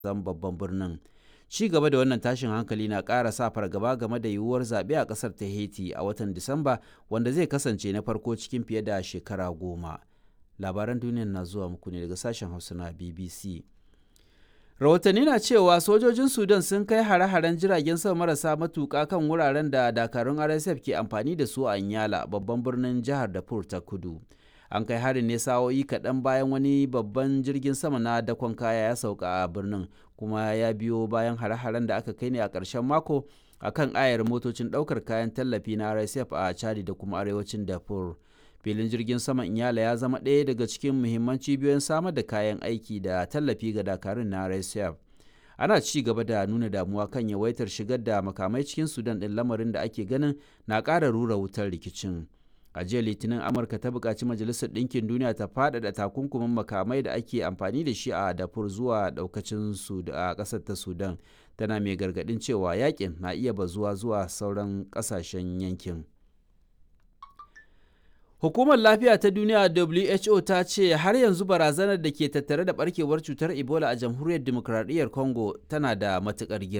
zan babban birnin ci gaba da wannan tashin hankali na ƙara sa fargaba game da yiwuwar zaɓe a ƙasar ta haiti a watan disamba wanda zai kasance na farko cikin fiye da shekara goma labaran duniyar na zuwa muku ne daga sashen hausa na bbc rahotanni na cewa sojojin sudan sun kai hare-haren jiragen sama marasa matuƙa kan wuraren da dakarun rsf ke amfani da su a nyala babban birnin jihar darfur ta kudu an kai harin ne sa'o'i kaɗan bayan wani babban jirgin sama na dakon kaya ya sauka a birnin kuma ya biyo bayan hare-haren da aka kai ne a ƙarshen mako a kan ayar motocin ɗaukar kayan tallafi na rsf a chadi da kuma arewacin darfur filin jirgin saman inyala ya zama ɗaya daga cikin muhimman cibiyoyin samar da kayan aiki da tallafi ga dakarun na rsf ana ci gaba da nuna damuwa kan yawaitar shigar da makamai cikin sudan ɗin lamarin da ake ganin na ƙara rura wutar rikicin a jiya litinin amurka ta buƙaci majalisar ɗinkin duniya ta faɗaɗa takunkumin makamai da ake amfani da shi a dafur zuwa ɗaukacin a ƙasar ta sudan tana mai gargaɗin cewa yakin na iya bazuwa zuwa sauran ƙasashen yankin Hukumar Lafiya ta Duniya WHO ta ce har yanzu barazanar da ke tattare da barkewar cutar Ebola a Jamhuriyar Dimokuraɗiyyar Congo tana da matuƙar girma.